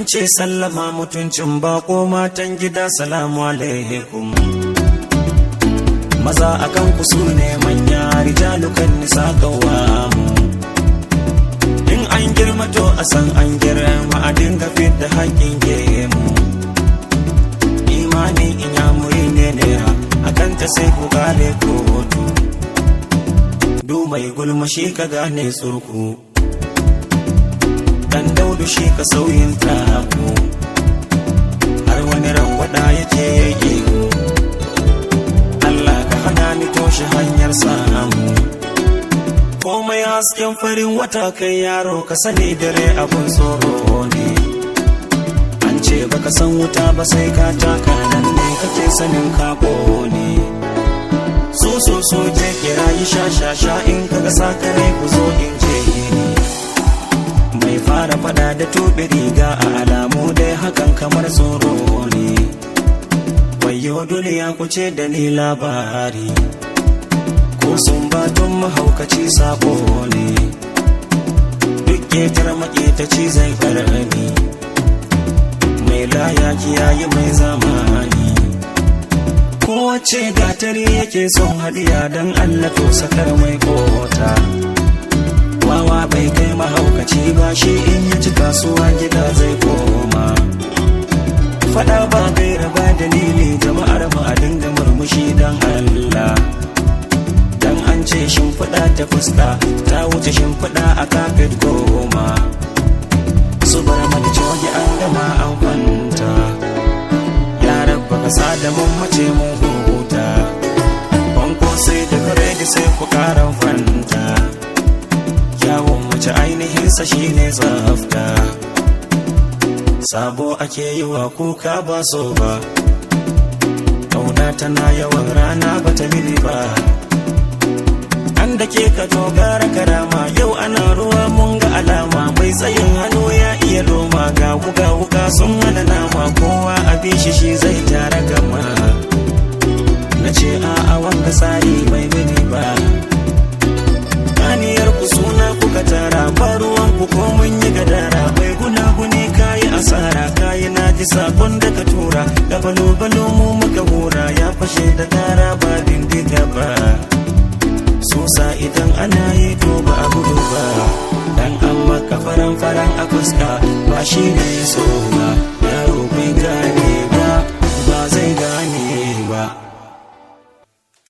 ce sallama mutuncin bako matan gida salamu alaikum maza akan ku su ne manya rijalukan nisa kawamu in an girma to a san an girma a dinga da haƙƙin gemu imani in ya muri ne nera akan ta sai ku gane kotu du mai gulma shi ka gane tsurku dan daudu shi ka sauyin taku har wani rangwada yake yake Allah ka hana ni toshe hanyar samu komai hasken farin wata kai yaro ka sani dare abun tsoro ne an ce baka san wuta ba sai ka taka nan ne kake sanin kako ne so so so je kira yi sha sha sha in kaga sakare ku zo in je ni mai fara fada da tobe riga a alamu dai hakan kamar tsoro ne wayo duniya ku ce da ni labari ko sun batun mahaukaci sabo ne duk ketar maƙetaci zai karami mai laya kiyaye mai zamani kowace gatari yake son hadiya don allah to sakar mai kota wawa bai kai mahaukaci ba shi in ya ci kasuwa gida zai koma fada ba gaira ba dalili jama'ar mu a dinga murmushi don allah dan an ce shimfiɗa ta fuska ta wuce shimfiɗa a kafet goma su bar mata coge an gama an kwanta yaran baka sa da mun mace mun huta banko sai da biredi sai ku karan fanta yawon mace ainihinsa shine tsafta sabo ake yi wa kuka ba so ba kauna tana yawan rana bata mini ba an da ke ka dogara karama yau ana ruwa mun ga alama mai tsayin hannu ya iya loma ga wuga wuga sun hana nama kowa a bishi shi zai tara gama na ce a a wanga tsari bai mini ba kaniyar ku suna kuka tara ba ruwan ku ko mun yi gadara bai gunaguni kayi asara kayi na ji sakon da ka tura da balo balo mu muka hura ya fashe da tara ba bindiga ba susa idan ana yi to ba a gudu ba dan an maka faran faran a fuska ba shi ne so ba yaro bai gane